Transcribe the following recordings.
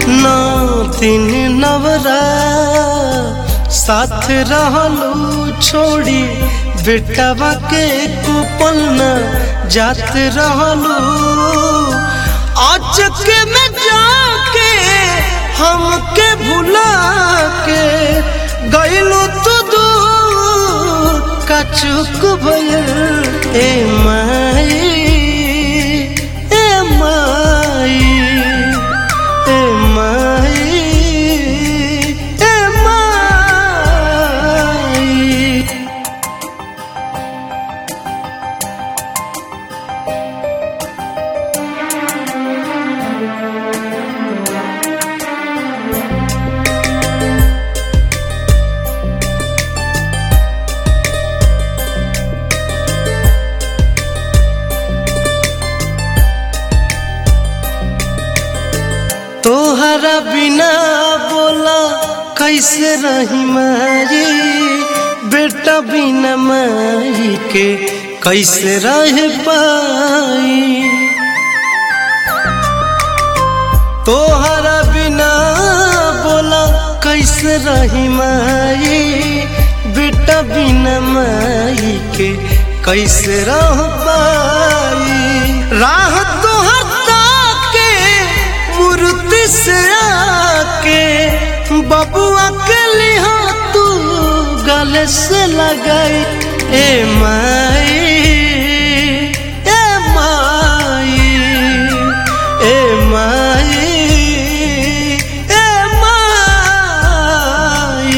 नौ दिन नवरा साथ रहलू छोड़ी बेटवा के कुपल न जात रहलू अचक में जाके हमके भुला के गइलू तू दूर का चुक भइल ए माई ए माई ए माई ए माई तोहरा बिना बोला कैसे रही मारी बेटा बिना माई के कैसे रह पाई तोहरा बिना बोला कैसे रही माई बेटा बिना माई के कैसे रह पाई राह तोहर के मूर्ति से आके बबुआ के लिहा तू गले से लगाई ए माई ए माई ए माई ए माई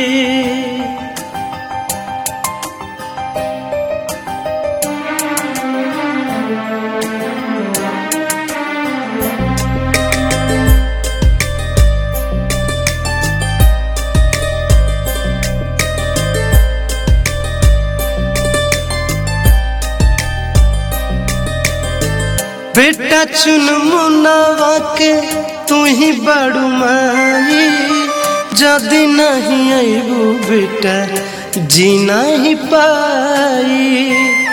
बेटा चुन मुनावा के तू ही बड़ू माई जदि नहीं अबू बेटा जी नहीं पाई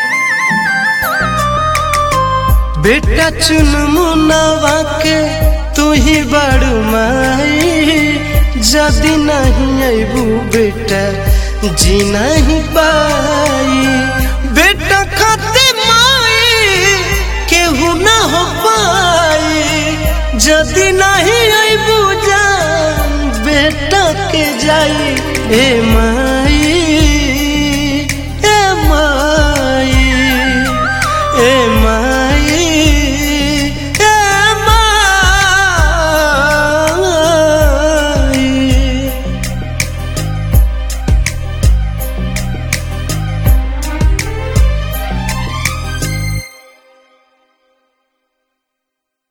बेटा चुन मुनावा के तू ही बड़ू माई जदि नहीं अबू बेटा जी नहीं पाई बेटा खाते माई केहू न हो पाई जदि नहीं अबू जान बेटा के जाई ए माँ